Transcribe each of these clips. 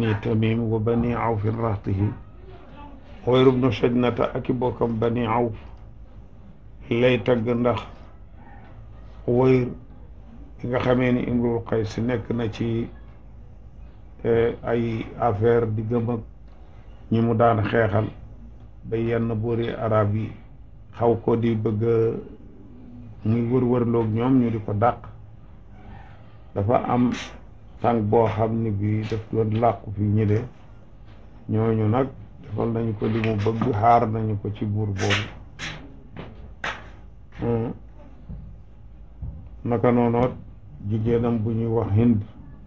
bani tamim wa bani awfin raxtihi Uwayr ibnu Sajnata ak i bokkam bani awf lay tagg ndax Uwayr yi nga xamee ni Imrul Qays nekk na ci ay affaire di gëm ak ñi mu daan xeexal ba yenn buuri arab yi xaw ko di bëgg muy wër-wërloog ñoom ñu di ko dàq dafa am tànk boo xam ni bii daf doon làqu fi ñi de ñooñu nag defal nañu ko li mu bëgg xaar nañu ko ci buur boobu naka noonoot jigéenam bu ñuy wax hind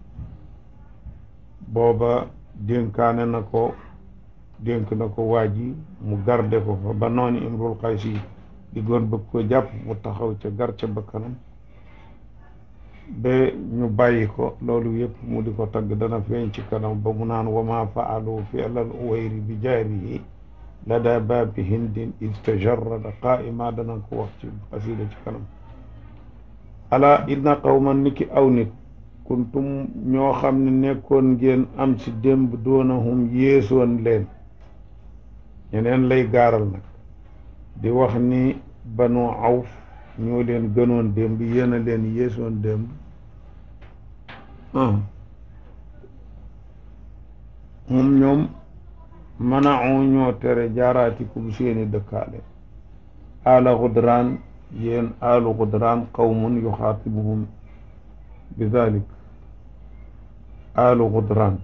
booba dénkaane na ko dénk na ko waa ji mu garde ko fa ba noonu imrul xays yi di goon bëgg ko jàpp mu taxaw ca gar ca bakkanam ba ñu bàyyi ko loolu yëpp mu di ko tagg dana feeñ ci kanam ba mu naan wama faalu fi alal uwayri bi jaarihi lada baabi hindin istajarrada qaa'ima dana ko wax ci xasida ci kanam ala inna qawman niki aw nit kuntum ñoo xam ne nekkoon ngeen am ci démb doonahum yéesoon leen ñeneen lay gaaral nag di wax ni banu awf ñoo leen gënoon démb yéen a leen yéesoon démb moom ñoom manao ñoo tere jaaraatikum seeni dëkkaale ala xudraan yéen alu xudraan qawmun yuxaatibuhum bi dalik alu xudraan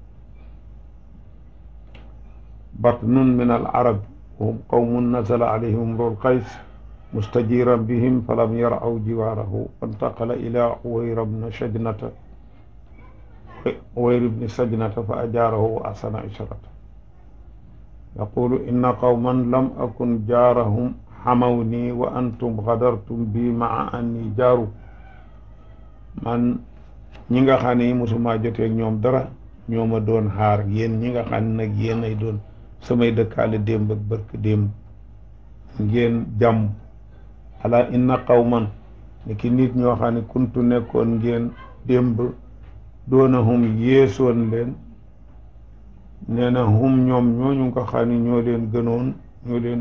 batnun min al arab wahum qawmun nazala alayhim imrul qays mustajiran bihim falam yaraw jiwaarahu fantaqala ila uwayr bni sajnata uwayr bni sajnata fa ajaarahu wa ahsana ishrata yaqulu inna qawman lam akun jaarahum xamawni wa antum gadartum bi maa anni jaaru man ñi nga xam ne mosuma joteeg ñoom dara ñoo ma doon xaar yéen ñi nga xam ne nag yéen ay doon samay dëkkaale démb ak bark démb ngeen jàmm ala inna qawman ni ki nit ñoo xam ne kuntu nekkoon ngeen démb doona hum yéesoon leen nee na hum ñoom ñooñu nga xam ne ñoo leen gënoon ñoo leen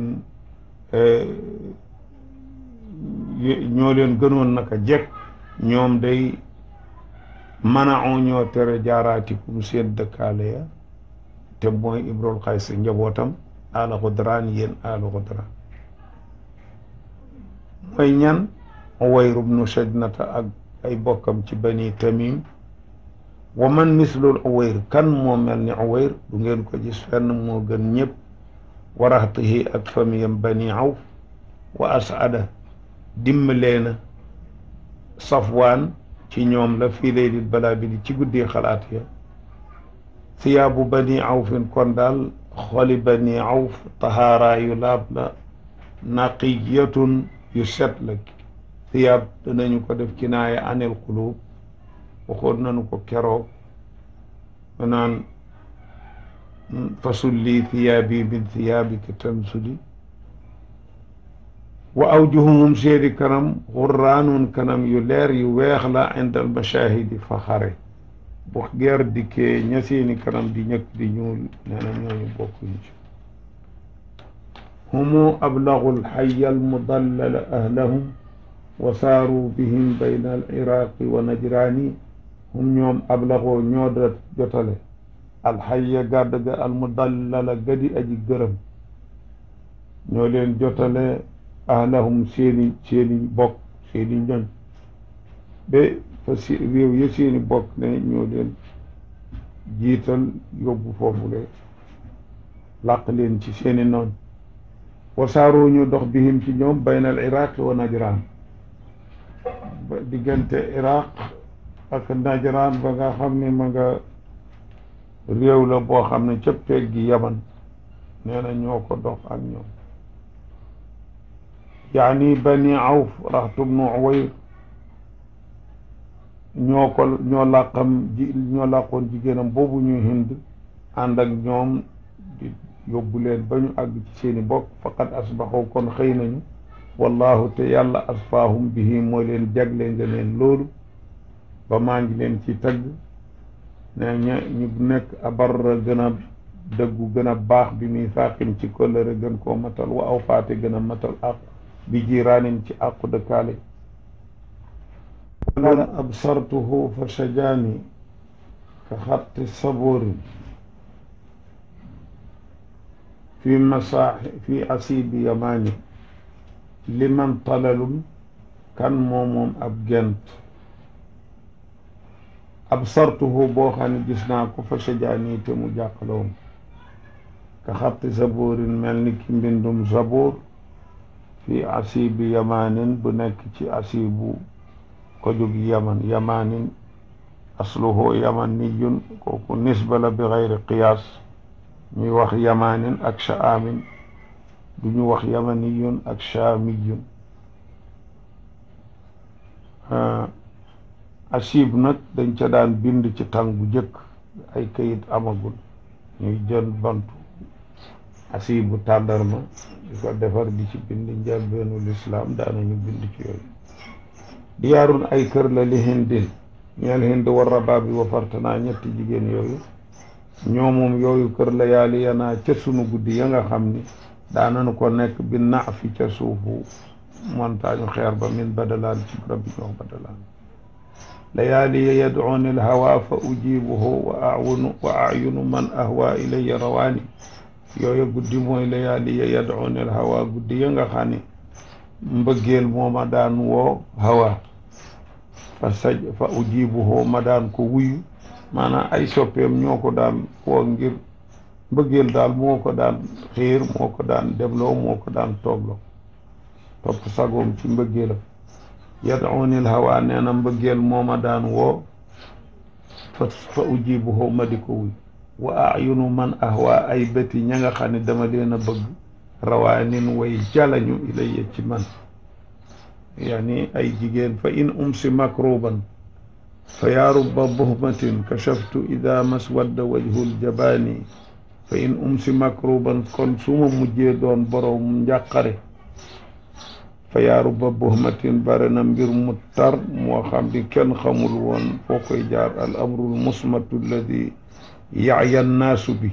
ñoo leen gënoon naka jekk ñoom day manao ñoo tere jaaraatikum seen dëkkaale ya te mooy Imrul Qays njabootam ala xudraan yéen ala xudraan mooy ñan Uwayr ibnu Sajnata ak ay bokkam ci bani Tamim wa man mislul Uwayr kan moo mel ni Uwayr du ngeen ko gis fenn moo gën ñëpp waraxtihi ak famiyam bani Awf wa asada dimbalee na Safwaan ci ñoom la fii laylil balaabili ci guddee xalaat ya siyaabu bani awfin kon daal xoli bani awf tahaara yu laab la naqiyatun yu set la siyaab danañu ko def kinaaya anil qulub waxoon nañu ko keroog ma naan fasulli thiyaabi min thiyaabika tansuli wa awjuhum seedi kanam xurraanun kanam yu leer yu weex la inda al mashahidi fa xare bu geer dikkee ña seeni kanam di ñëkk di ñuul nee na ñooñu bokkuñu ci humu ablagu lxaya almudallala ahlahum wa saaru bihim bayna al iraqi wa najraani hum ñoom ablagoo ñoo da jotale alxaya gàdd ga almudallala gadi aji gërëm ñoo leen jotale ahlahum seeni seeni bokk seeni ñoñ ba fa si réew ya seeni bokk ne ñoo leen jiital yóbbu foofule làq leen ci seeni noon wasaaroo ñu dox bihim ci ñoom bayna al iraq wa najran ba diggante iraq ak najran ba nga xam ne ma nga réew la boo xam ne ca pegg gi yaman nee na ñoo ko dox ak ñoom yaani bani awf raxtu bnu uwayr ñoo ko ñoo làqam ji ñoo làqoon jigéenam boobu ñuy hind ànd ak ñoom di yóbbu leen ba ñu àgg ci seeni bokk faqad asbaxu kon xëy nañu wallahu te yàlla asfaahum bihi moo leen jagle nga leen loolu ba maa ngi leen ci tagg ne ña ñu nekk abarra gën a dëggu gën a baax bi muy saaxin ci kóllëre gën koo matal wa aw faate gën a matal àqu bi jiraanin ci àqu dëkkaale wala absartuhu fa shajaani ka xatti saboorin fi masaaxi fi asibi yamaani liman talalun kan moo moom ab gent absartuhu boo xam ne gis naa ko fa shajaani te mu jàqaloom ka xatti saboorin mel ni ki mbindum saboor fi asibi yamaanin bu nekk ci asibu ko jóg yaman yamaanin asluhu yamaniyun kooku nisba la bi xayri qiyaas ñuy wax yamaanin ak shaamin du ñu wax yamaniyun ak shaamiyun asib nag dañ ca daan bind ci tàng bu jëkk ay kayit amagul ñuy jën bantu asibu tàndarma di ko defar di ci bind njëlbeenu lislaam daanañu bind ci yooyu diyaarun ay kër la li hindin ñeel hind war rabaabi wa fartanaa ñetti jigéen yooyu ñoo moom yooyu kër la yaali yanaa ca sunu guddi ya nga xam ni daanañu ko nekk bi na fi ca suufu montagne xeer ba min badalaan ci barab bi ñoo badalaan layaaliya yadcuuni alhawa fa ujibuhu wa awunu wa ayunu man ahwa ilaya rawaani yooyu guddi mooy layaaliya yadcuuni alhawa guddi ya nga xam ni mbëggeel moo ma daan woo hawa fa saj fa ujibuhu ma daan ko wuyu maanaam ay soppeem ñoo ko daan woo ngir mbëggeel daal moo ko daan xiir moo ko daan demloo moo ko daan toogloo topp sagoom ci mbëggeelam yad'uni l-hawa nee na mbëggeel moo ma daan woo fa fa ujibuhu ma di ko wuy wa ayunu man ahwa ay bëti ña nga xam ne dama leen a bëgg rawaanin way jalañu ilayya ci man yaani ay jigéen fa in umsi makruban fa yaa rubba buhmatin kashaftu ida maswadda wajhul jabaani fa in umsi makruban kon su ma mujjee doon borom njàqare fa yaa rubba buhmatin bare na mbir mu tar moo xam ni kenn xamul woon foo koy jaar al amrul musmatu alladi yaaya nnaasu bi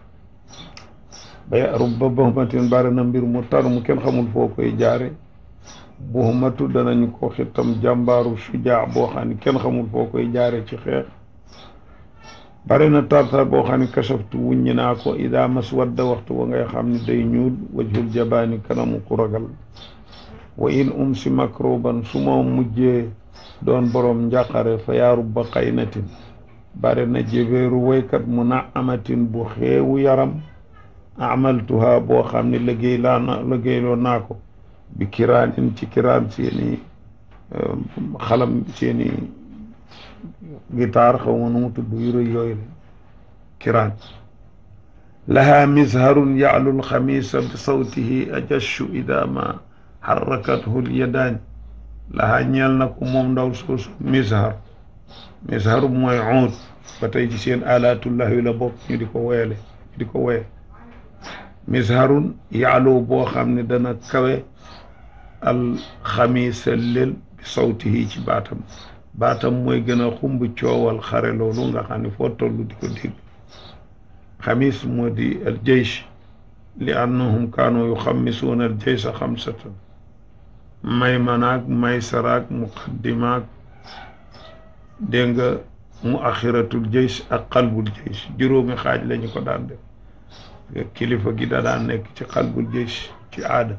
ba yaa rubba buhmatin bare na mbir mu tar mu kenn xamul foo koy jaare buhmatu danañ ko xitam jàmbaaru sujaa boo xam ne kenn xamul foo koy jaare ci xeex bare na tartar boo xam ne kasaftu wuññi naa ko ida maswadda waxtu wa ngay xam ne day ñuul wajhul jabaani kanamu ku ragal wa in umsi makruban su ma mujjee doon borom njàqare fa yaa rubba qaynatin bare na jébéeru woykat mu na amatin bu xeewu yaram amaltuha boo xam ne liggéey laa na liggéeyloo naa ko bi kiraanin ci kiraan seeni xalam seeni guitare xaw ma nu mu tudd yu rëy yooyu la kiraan laha misharun ya'lu alxamisa bi sawtihi ajashu ida ma xarrakathu lyadaani laha ñeel na ko moom ndaw soosu mishar mishar mooy uud ba tey ci seen alaatullahi la bokk ñu di ko woyale ñu di ko woye misharun ya'lu boo xam ne dana kawe alxamisa lel bi sawtihi ci baatam baatam mooy gën a xumb coowal xare loolu nga xam ne foo toll di ko dégg xamis moo di al jeysh li annahum kaanu yuxammisuuna al jeysa xamsatan maymanaak maysaraak muqaddimaak dégg nga mu axiratul jeysh ak xalbul jeysh juróomi xaaj lañu ko daan def kilifa gi da daan nekk ci xalbul jeysh ci aada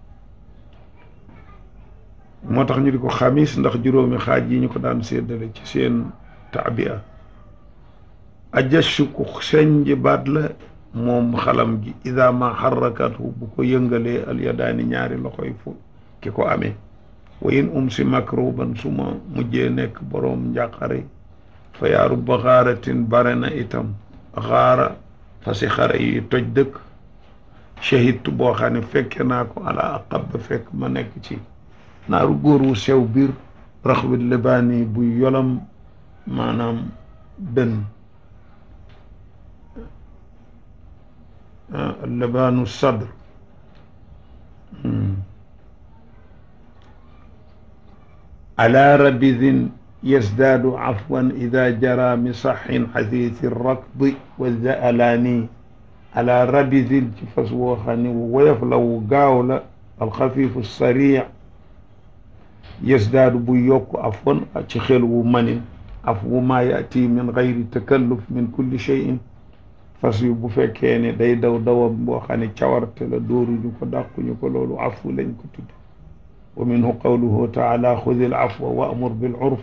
moo tax ñu di ko xamis ndax juróomi xaaj yi ñu ko daan séddale ci seen taabia ajashu ku senj baat la moom xalam gi ida ma xarrakatu bu ko yëngalee alyadaani ñaari loxoy fu ki ko amee wa in um si makruban su ma mujjee nekk boroom njàqare fa yaaru ba xaaratin bare na itam xaara fa si xare yi toj dëkk shahidtu boo xam ne fekke naa ko ala aqab ba fekk ma nekk ci naaru góor wu sew biir raxwit libaani bu yolam maanaam dën libaanu sadr ala rabidin yasdaadu afwan ida jara misaxin xasiisi rakdi wa zaalaani ala rabisin ci fas woo xam ne wu woyof la wu gaaw la alxafifu sariic yasdaadu bu yokk afwan ci xel wu manin af wu maa yaati min gayri takalluf min kulli cheyin fas yu bu fekkee ne day daw dawam boo xam ne cawarte la dóoruñu ko dàquñu ko loolu afu lañ ko tudd wa minhu qawluhu taala xudi al afwa wa amur bil urf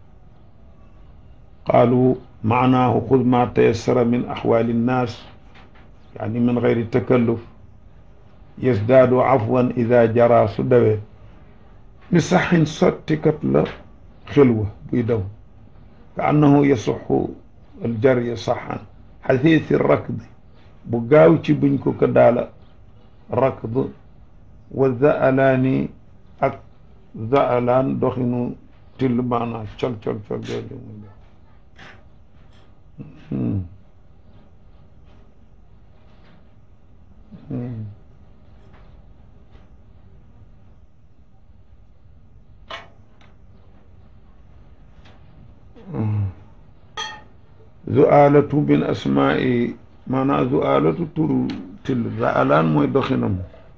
qaalu maanaahu xud ma tayassara min axwaali nnaas yaani min gayri takalluf yasdaadu afwan ida jara su dawee mi saxin sottikat la xilwa buy daw ka annahu yasuxu aljarya saxan xasiisi rakd bu gaaw ci buñ ko ko daala rakd wa zaalaani ak zaalaan doxinu till maanaa col col col jooju muy def zu'aalatu min asmaa'i maanaam zu'aalatu turu till zaalaan mooy doxinam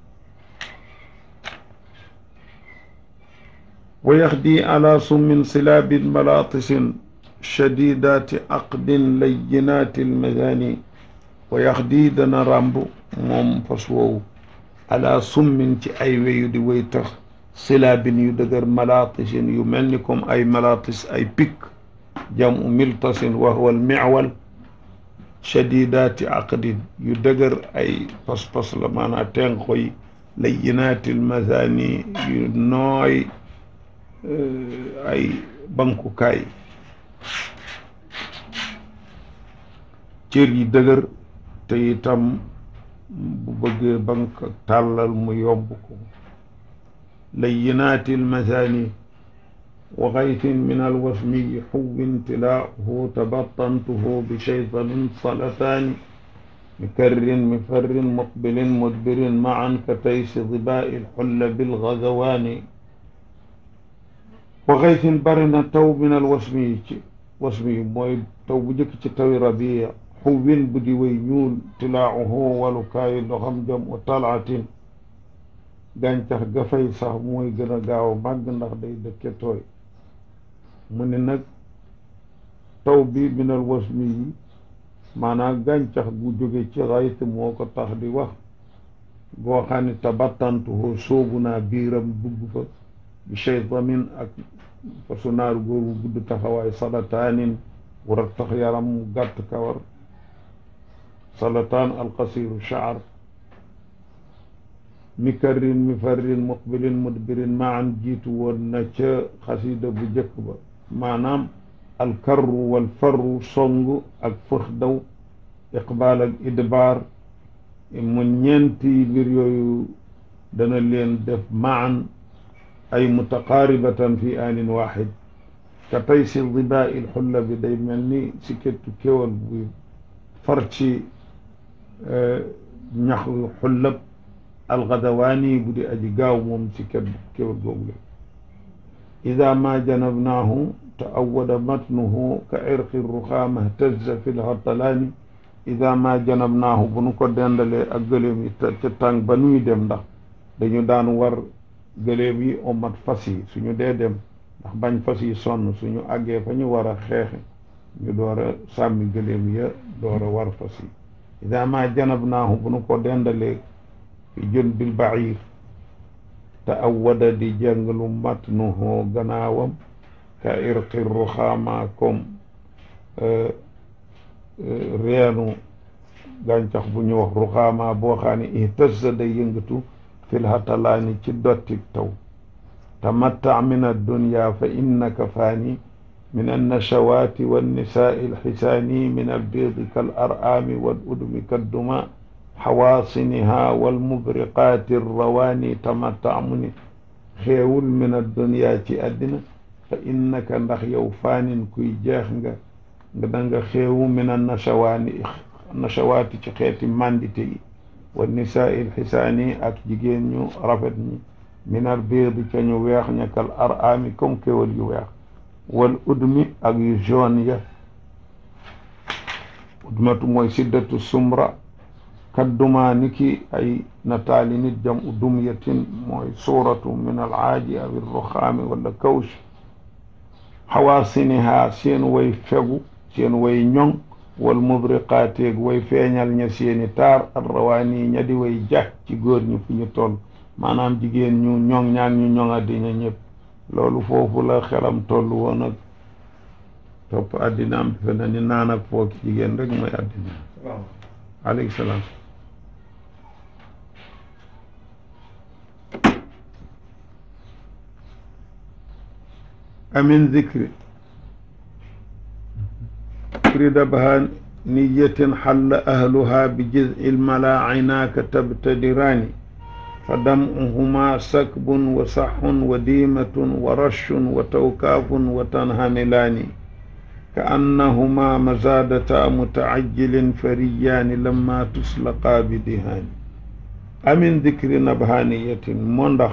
wa yaxdi ala summin silaabin malaatisin shadidaati aqdin layyinaati almazaani wa yaxdi dana ràmb moom fas woowu ala summin ci ay weyu di way tax silaabin yu dëgër malaatisin yu mel ni comme ay malaatis ay pikk jamu miltasin wa huwa almiwal shadidaati aqdin yu dëgër ay pas-pas la maanaam tenqo yi layyinaati almazaani yu nooy ay bankukaay cër yi dëgër te itam bu bëggee bank tàllal mu yomb ko layyinaati almathani wa gaytin min alwasmiyi xuwin tilaahu tabattantuhu bi shaytanin salataani mikarrin mifarrin muqbilin mudbirin maan ka taysi dibaa'i alxulla bilgazawaani wa gaytin bari na taw min alwasmiyi ci wasmi mooy taw bu njëkk ci tawi rabia xuwin bu di way ñuul tilaahu walukaayu ndoxam jam u talaatin gàncax ga fay sax mooy gën a gaaw a màgg ndax day dëkke tooy mu ne nag taw bi minal wasmi yi maanaam gàncax gu jóge ci xayt moo ko tax di wax goo xam ne tabattantuhu soobu naa biiram dugg fa bi cheytamin ak fasu naaru góor bu gudd taxawaay salataanin war a tax yaram mu gàtt kawar salataan alqasiru shaar mikarrin mifarrin muqbilin mudbirin maan jiitu woon na ca xasida bu jëkk ba maanaam alkarru walfarru song ak fëx daw iqbaal ak idbaar mu ñeenti mbir yooyu dana leen def maan ay mutaqaaribatan fi aanin waaxid ka tey si dibaa il xulla bi day mel ni si kettu kéwal buy far ci ñax xullab algadawaani bu di aji gaaw moom si ket kéwal googu la ida ma janabnaahu taawada matnuhu ka irqi ruxaama htazza fi lhatalaani ida ma janabnaahu bu nu ko dendalee ak gëléem yi ca tàng ba nuy dem ndax dañu daan war gëléem yi omat fas yi suñu dee dem ndax bañ fas yi sonn suñu àggee fa ñu war a xeexe ñu door a sàmmi gëléem ya door a war fas yi ida ma janabnaahu bu nu ko dendalee fi jën bil bair te awwada di jàngalu matnuhu gannaawam ka irqi ruxaama comme reenu gàncax bu ñu wax ruxaama boo xam ne ihtazza day yëngatu fil hatalaani ci dotti taw tamatta min addunya fa innaka faani min annashawaati wannisaai alxisaani min albiidi kal araami wal udmi kadduma xawaasiniha walmubriqaati rawaani tamatta mu ni xeewul min addunya ci àddina fa innaka ndax yow faanin kuy jeex nga nga da nga xeewu min annashawaani nashawaati ci xeeti mandite yi wa nisaai alxisaani ak jigéen ñu rafet ñi min albiidi ca ñu weex ña kal araami comme kéwal yu weex wal udmi ak yu jaune ya udmatu mooy siddatu sumra kadduma ni ki ay nataali nit jam u dumyatin mooy suuratu min al aaji aw ruxaami wala kawsh xawaasiniha seen way fegu seen way ñoŋ wal mubriqaateeg way feeñal ña seeni taar ak rawaani ña di way jax ci góor ñi fu ñu toll maanaam jigéen ñu ñoŋ ñaag ñu ñoŋa dina ñëpp loolu foofu la xelam toll woon ak topp addina am defe na ni naan ak fooki jigéen rek mooy addina aleyhi salaam amin zikri zikri dabhaniyatin xalla ahluha bi jiz'i lmala aynaaka tabtadiraani fa dam'uhuma sakbun wa saxun wa diimatun wa rashun wa tawkaafun wa tanhamilaani ka annahuma mazaadata mutaajjilin fariyaani lamma tuslaqaa bi dihaani amin dikri nabhaniyatin moo ndax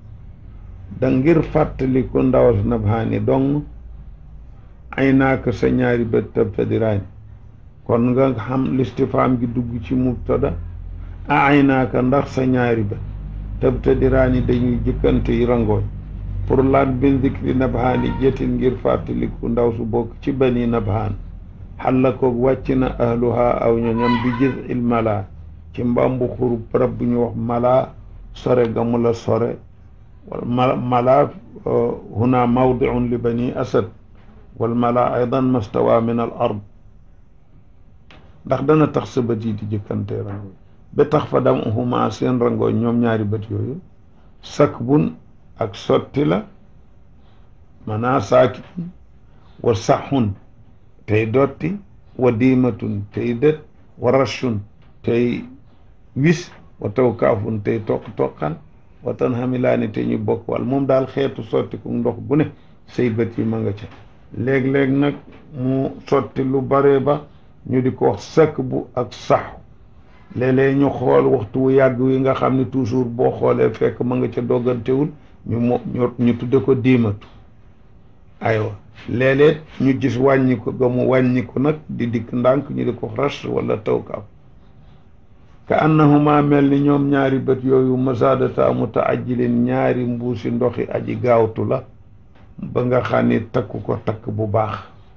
da ngir fàttali ku ndawas nabhaani dong ay naaka sa ñaari bët tabtadiraani kon nga xam listifaam gi dugg ci mubtada a ay naaka ndax sa ñaari bët tabtadiraani dañuy jëkkante yi rangooñ pour laan bin dikri nabhaani jetin ngir fàttaliku ndaw su bokk ci bani nabhaan xalla koog wàcc na ahluha aw ñoñam bi gis il mala ci mbambu xuru barab bu ñu wax mala sore ga mu la sore wal mala huna mawdiun li bani asad wal mala aydan mastawa min al ard ndax dana tax sa bët yi di jëkkante rangooñ ba tax fa dam huma seen rangooñ ñoom ñaari bët yooyu sakbun ak sotti la manaa saakin wa saxun tey dotti wa diimatun tey dët wa rashun tey wis wa tawkaafun tey toq-toqal wa tan xamilaani te ñu bokk wal moom daal xeetu sotti ku ndox bu ne say bët yi ma nga ca léeg-léeg nag mu sotti lu bare ba ñu di ko wax sakk bu ak saxu léeg-léeg ñu xool waxtu wu yàgg wi nga xam ne toujours boo xoolee fekk ma nga ca doggantewul ñu mo ñu tudde ko diimatu aywa léeg-léeg ñu gis wàññi ko ga mu wàññi ko nag di dikk ndànk ñu di ko ras wala tawkaaf ka annahuma mel ni ñoom ñaari bët yooyu masadata mutaajilin ñaari mbuusi ndoxi aji gaawtu la ba nga xam ni takk ko takk bu baax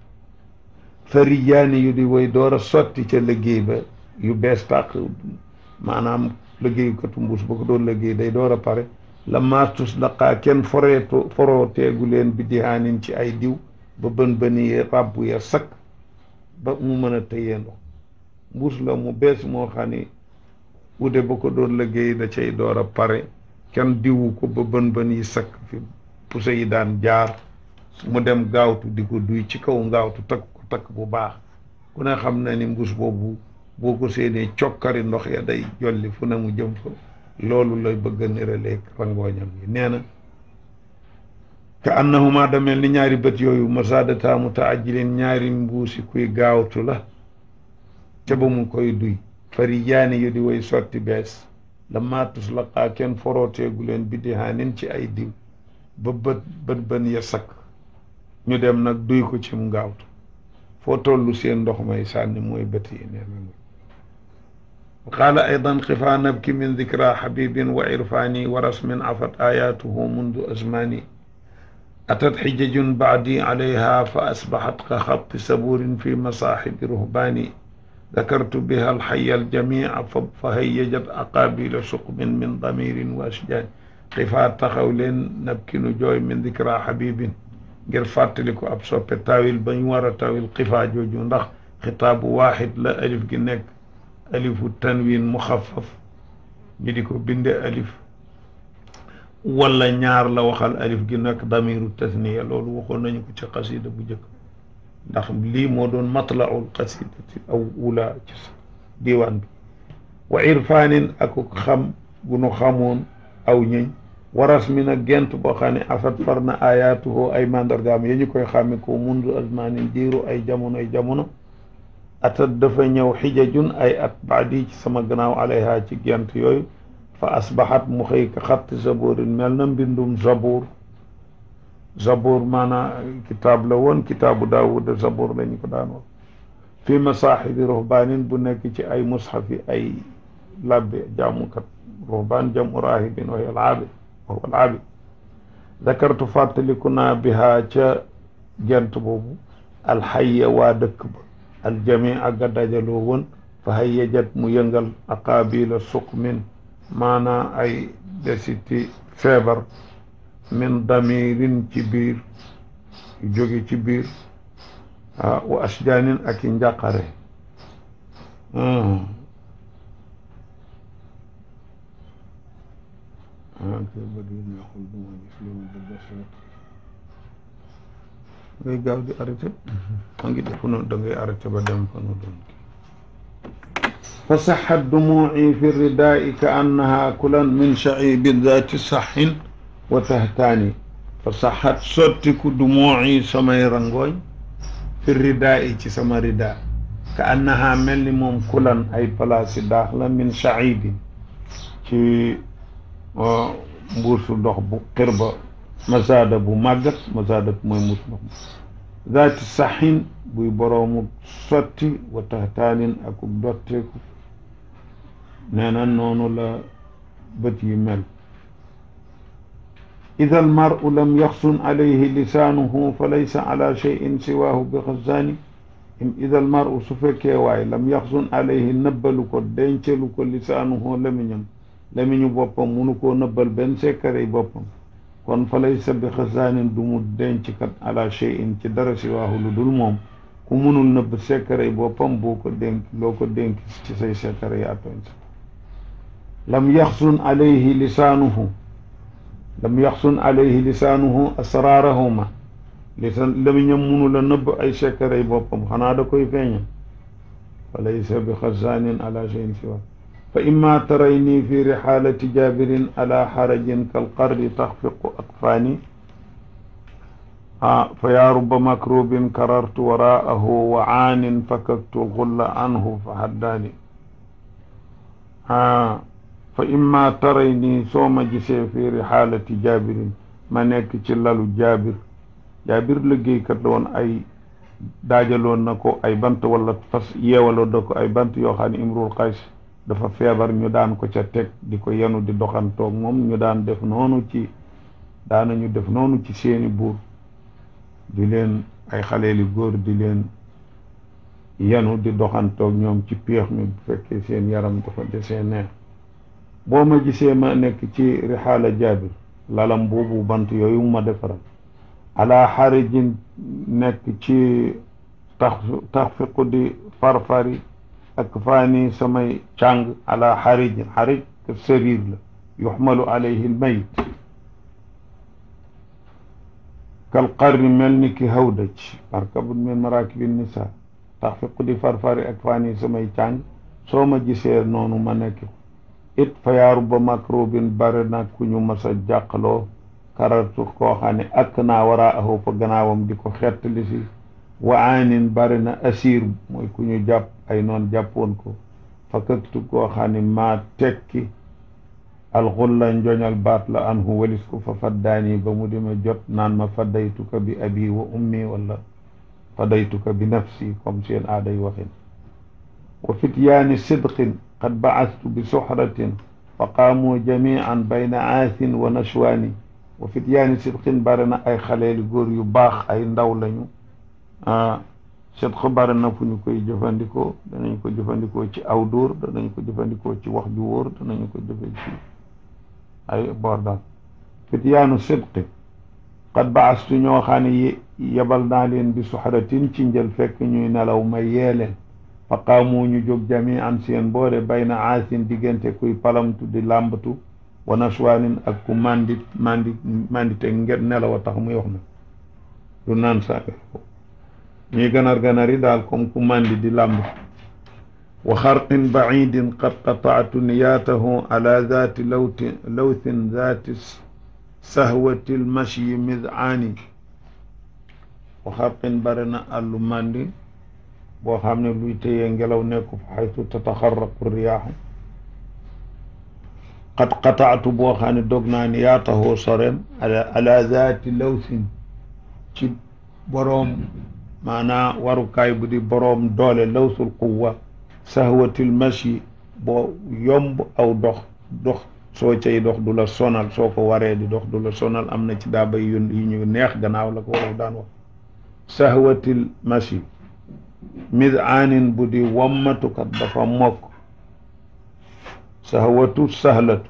fariyaani yu di woy door a sotti ca liggéey ba yu bees tàq maanaam liggéeykatu mbuus ba ko doon liggéey day door a pare la maatus daqaa kenn foreetu forooteegu leen bi dihaanin ci ay diw ba bën bëni ya ràbb ya sakk ba mu mën a tëyee ndox mbuus la mu bees moo xam ni ude ba ko doon liggéey da cay door a pare kenn diwu ko ba bën bën yi sakk fi pousse yi daan jaar mu dem gaawtu di ko duy ci kaw ngaawtu takk ko takk bu baax ku ne xam na ni mbuus boobu boo ko séenee cokkari ndox ya day jolli fu ne mu jëm ko loolu lay bëgg a niraleeg rangooñam yi nee na ka annahuma da mel ni ñaari bët yooyu masadata mutaajilin ñaari mbuusi kuy gaawtu la ca ba mu koy duy fari yaani yu di way sotti bees la maatus laqaa kenn forooteegu leen bidihaanin ci ay diw ba bët bët bën ya sakk ñu dem nag duy ko ci mu gaawtu foo tollu seen ndox may sànni mooy bët yi nee na qaala aydan xifaa nabki min dikra xabibin wa irfaani wa rasmin afat ayaatuhu mundu azmaani atat xijajun baadi calayha fa asbaxat ka xatti sabuurin fi masaaxibi ruhbaani dakartu biha alxaya aljamica fa hayyajat aqaabila suqmin min damirin wa ashjaani xifaa taxaw leen nabkinu jooy min dikra xabibin ngir fàttali ko ab soppe taawil ba ñu war a taawil xifaa jooju ndax xitaabu waaxid la alif gi nekk alifu tanwin muxaffaf ñu di ko binde alif wala ñaar la waxal alif gi nekk damiru tasniya loolu waxoon nañu ko ci xasida bu njëkk ndax lii moo doon matlaul xasidati aw ula ci diiwaan bi wa irfaanin ak xam gu nu xamoon aw ñëñ waras mi nag gent boo xam ne afat far na ayaatuhu ay mandargaam ya ñu koy xàmme ko mundu azmanin diiru ay jamono ay jamono atat dafa ñëw xijajun ay at baadi ci sama gannaaw alayha ci gent yooyu fa asbaxat mu xëy ka xatti sabuurin mel na mbindum zabuur zabour maanaam kitaab la woon kitaabu daawuda zabour la ñu ko daan wax fi masaaxibi ruhbaanin bu nekk ci ay mushafi ay labbe jaamukat ruhbaan jamu raahibin wa alaabi wa alaabi dakartu fàttaliku naa bihaa ca gent boobu alxayya waa dëkk ba aljami ak a dajaloo woon fa hayyajat mu yëngal aqaabila suqmin maanaa ay desiti feebar min damirin ci biir jóge ci biir wa asjaanin ak i njàqare ngay gaaw di arrêté ma ngi def noonu da ngay arrêté ba dem fa nu doon fa saxat dumuuci fi ridaai ka annaha kulan min shaciibin daati saxin wa tahtaani fa saxat sottiku dumuuci samay rangooñ fi ridaai ci sama rida ka annaha mel ni moom kulan ay palaasi daax la min shaciibin ci mbuusu ndox bu xirba masaada bu màggat masaada mooy mbuus ndox ma zaati saxin buy boroomu sotti wa taxtaanin akub dotteeku nee na noonu la bët yi mel ida almaru lam yaxsun alayhi lisaanuhu fa laysa ala cheyin siwaahu bi xazaani ida almaru su fekkee waay lam yaxsun alayhi nëbbalu ko dencalu ko lisaanuhu lamiñam lamiñu boppam munu koo nëbbal benn sekkarey boppam kon fa laysa bi xasaanin du mu denc kat ala cheyin ci dara siwaahu lu dul moom ku munul nëbb sekkarey boppam boo ko dénk loo ko dénk ci say sekkare yaa tooñ sa lam yaxsun alayhi lisaanuhu lam yaxsun alayhi lisaanuhu asraarahuma lisaan lamiñam munu la nëbb ay sekkarey boppam xanaa da koy feeñal fa laysa bi xasaanin ala cheyin siwaahu fa imma tarayni fi rixaalati jaabirin ala xarajin kalqarri taxfiqu atfaani ah fa yaa rubba makrubin karartu waraahu wa aanin fakaktu lxulla anhu fa haddaani ah fa imma tarayni soo ma gisee fi rixaalati jaabirin ma nekk ci lalu jaabir jaabir liggéeykat la woon ay daajaloon na ko ay bant wala fas yeewaloon na ko ay bant yoo xam ne imrul qays dafa feebar ñu daan ko ca teg di ko yenu di doxantoog moom ñu daan def noonu ci daanañu def noonu ci seeni buur di leen ay xaleeli góor di leen yenu di doxantoog ñoom ci péex mi bu fekkee seen yaram dafa desee neex boo ma gisee ma nekk ci rixaala jaabir lalam boobu bant yooyu ma defaral ala xarijin nekk ci tax taxfiqu di farfari ak faani samay càng ala xarijin xarij te sariir la yuxmalu alayhi lmayit kal qarni mel ni ki hawdaj markabun min marakibi nisa taxfiqu di farfari ak faani samay càng soo ma gisee noonu ma nekk it fa yaaru ba makrobin bare na ku ñu mas a jàqaloo karartu koo xam ne ak naa waraa ahu fa gannaawam di ko xettali si wa aanin bari na asiir mooy ku ñu jàpp ay noon jàppoon ko fakaktu koo xam ne maa tekki alxulla njoñal baat la anhu walis ko fa faddaani ba mu dima jot naan ma faddaytuka bi abi wa ummi wala faddaytuka bi nafsi comme seen aaday waxin wa fityaani sidqin qad baastu bi suxratin fa qaamu jamian bayna aasin wa nashwaani wa fityaani sidqin bari na ay xaleeli góor yu baax ay ndaw lañu sidq bari na fu ñu koy jëfandikoo danañ ko jëfandikoo ci aw dóor danañ ko jëfandikoo ci wax ju wóor danañ ko jëfe ci ay boor daal fityaanu sidqi qad baastu ñoo xam ne yebal naa leen bi suxratin ci njël fekk ñuy nelaw ma yee leen fa qaamu ñu jóg jami an seen boore bayna aasin diggante kuy palamtu di làmbatu wa naswaanin ak ku mandi mandi mandite ngir nelaw a tax muy wax na du naan saa ñuy ganar ganar yi daal comme ku mandi di làmb wa xarqin bacidin qad qataatu niyaatahu ala zaati lawti lawthin zaati sahwati lmashyi midcaani wa xarqin bare na àllu mandi boo xam ne luy téyee ngelaw nekku fa xaytu tataxaraqu riyaaxu qad qataatu boo xam ne dog naa niyaatahu soreem ala ala zaati lawthin ci boroom maanaa warukaay bu di boroom doole lawsul quwa sahwatil mashi boo yomb aw dox dox soo cay dox du la sonal soo ko waree di dox du la sonal am na ci daaba yu yu ñu neex gannaaw la ko wolof daan wax sahwatil mashi midaanin bu di wammatukat dafa mokk sahwatu sahlatu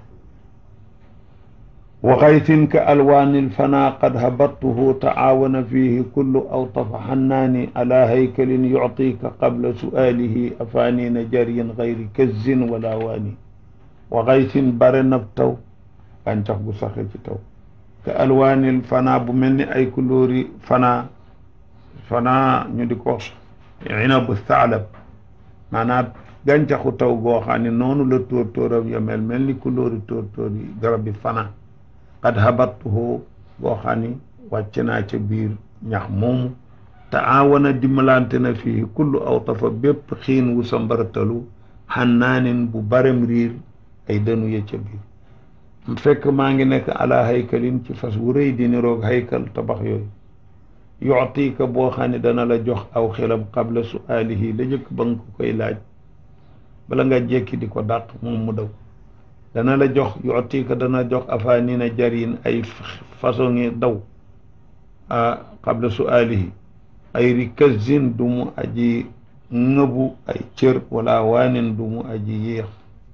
wa xaytin ka alwaani lfana qad habattuhu taawana fihi kullu awtafa xannaani ala haykalin yuctika qabla su'aalihi afaanina jariyin gayri kazzin wala waani wa xaytin bare nab taw gàncax gu saxe ci taw ka alwaani lfana bu mel ni ay couleurs fana fana ñu di ko inabu thaalab maanaam gàncaxu taw goo xam ne noonu la tóor tóoram ya mel mel ni couleurs tóor tóor yi garab bi fana qad habattuhu boo xam ni wàcc naa ca biir ñax moomu te aawana dimbalante na fii kullu awtafa bépp xiin wu sa mbaratalu xannaanin bu barem riir ay dënu ya ca biir fekk maa ngi nekk ala haykalin ci fas wu rëy di niroog haykal tabax yooyu yuctika boo xam ne dana la jox aw xelam qabla suaalihi la jëkk ba nga ko koy laaj bala nga jekki di ko dàq moom mu daw dana la jox yutika dana jox afaanina jarin ay façon ngi daw a qabla suaalihi ay rikazin du mu aji ngëbu ay cër wala waanin du mu aji yéex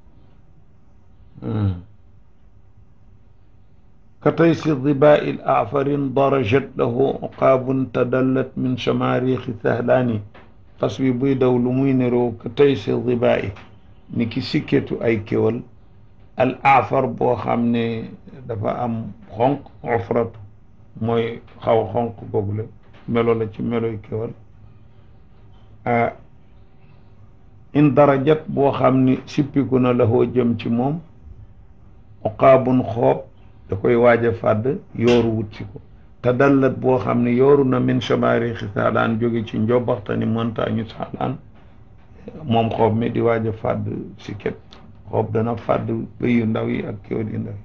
كتيس الظباء الأعفر ضرجت له عقاب تدلت من شماريخ ثهلاني قصبي بيدا ولمينرو كتيس الظباء نكي سكتو أي كيول الأعفر بو خامني دفا أم خنق عفرت موي خاو خنق بوغل ملو لا ملو كيول آه إن درجت بو خامني سيبيكونا له جم موم عقاب خوب da koy waaj a fàdd yooru wut si ko te dallat boo xam ne yooru na min chamaarixi saalaan jóge ci njobaxtani montagne saalaan moom xoob mi di waaj a fàdd si ket xoob dana fàdd bëy yu ndaw yi ak kéwél yu ndaw yi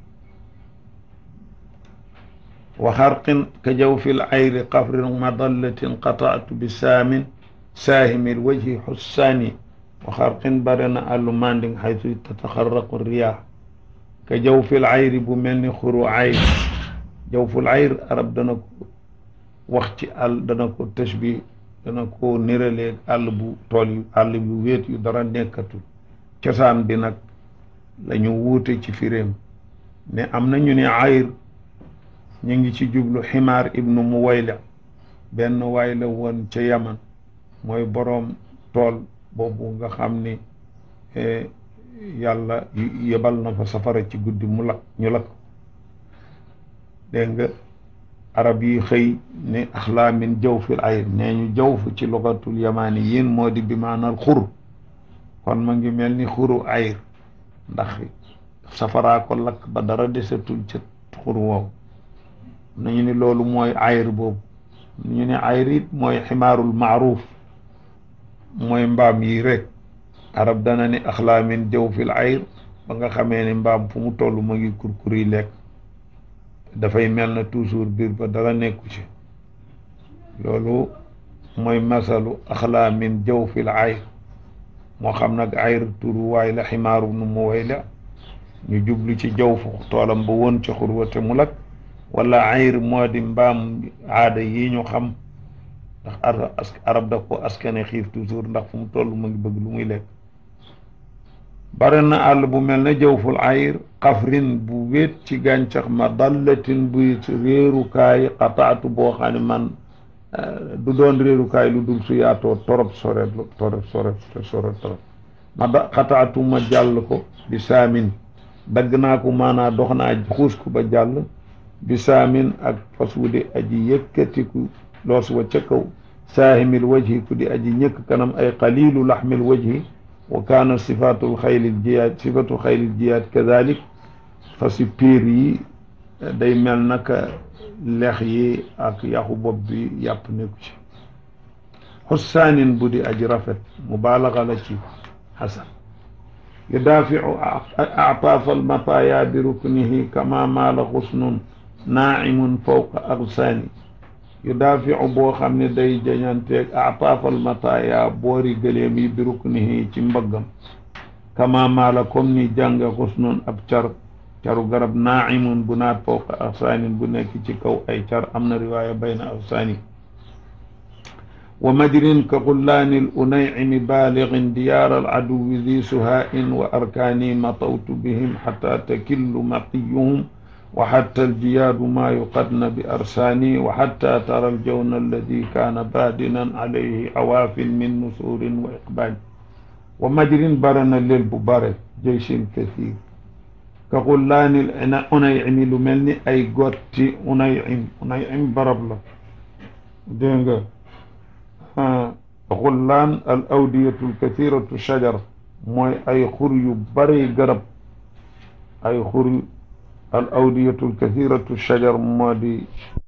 wa xarqin ka jaw fi l ayri qafrin madallatin qataatu bi saamin saahimil wajhi xussaani wa xarqin bare na àllu manding xaytu tataxarraqu riyaax ka jaw fil ayri bu mel ni xuru ayr jaw ful ayr arab dana ko wax ci àll dana ko tashbi dana ko niraleeg àll bu tool yu àll bu wéet yu dara nekkatul cosaan bi nag la ñu wuute ci firéem ne am na ñu ne ayr ñu ngi ci jublu ximaar ibnu muwayla benn waay la woon ca yaman mooy boroom tool boobu nga xam ni yàlla yebal na fa safara ci guddi mu lakk ñu lakk dégg nga arab yi xëy ne axlaa min jaw fil ayr nee ñu jaw fu ci lugatul yamaani yéen moo di bi maanal xur kon ma ngi mel ni xuru ayr ndax safaraa ko lakk ba dara desatul ca xur woowu nañu ni loolu mooy ayr boobu ñu ne ayr it mooy ximaarul maaruuf mooy mbaam yi rek arab dana ni axlaa min jaw fil ayr ba nga xamee ne mbaam fu mu toll ma ngi kurkuri lekk dafay mel na toujours biir ba dara nekku ci loolu mooy masalu axlaa min jaw fil ayr moo xam nag ayr turu waay la ximaaru nu mu way la ñu jublu ci jaw fu toolam ba woon ci xurwate mu lakk wala ayr moo di mbaam aada yi ñu xam ndax arab da ko askane xiif toujours ndax fu mu toll mu ngi bëgg lu muy lekk bare na àll bu mel ne jawful ayr xafrin bu wéet ci gàncax ma dallatin buy réerukaay xataatu boo xam ne man du doon réerukaay lu dul su yaatoo torop sore torop sore sore torop ma da xataatu ma jàll ko bi saamin dagg naa ko maanaa dox naa xuus ko ba jàll bi saamin ak fas wu di aji yëkkatiku loos wa ca kaw saahimil wajhi ku di aji ñëkk kanam ay qalilu laxmil wajhi wa kaana sifatul xaylil jiyaat sifatu xaylil jiyaat kadalik fasi piir yi day mel naka lex yi ak yaxu bopp bi yàpp nekku ci xussaanin bu di aji rafet mubaalaga la ci xasan yudaaficu actaaf almataaya bi ruknihi kama maala xusnun naacimun fawqa agsaani yu daafiu boo xam ne day jañanteeg ataafal mataaya boori gëléem yi bi ruknihi ci mbaggam kama maala comme ni jànge xusnun ab car caru garab naaimun bu naat fawqa afsaanin bu nekk ci kaw ay car am na riwaaya bayna afsaani wa majrin ka xullaani l unaycimi baalixin diyaar al aduwi di suhaa'in wa arkaani matawtu bihim xata takillu maqiyuhum wa xatta aljiyaadu maa yuqadna bi arsaani wa xatta tara aljawna alladi kaana baadinan alayhi awaafin min nusuurin wa iqbaal wa majrin bare na lel bu bare jeyshin kasiir ka xullaani l unaycimi lu mel ni ay gotti unaycim unaycim barab la dégg nga xullaan al awdiyatu alkathiratu shajar mooy ay xur yu bari garab ay xur al awdiyatu alkathiratu shajar moo di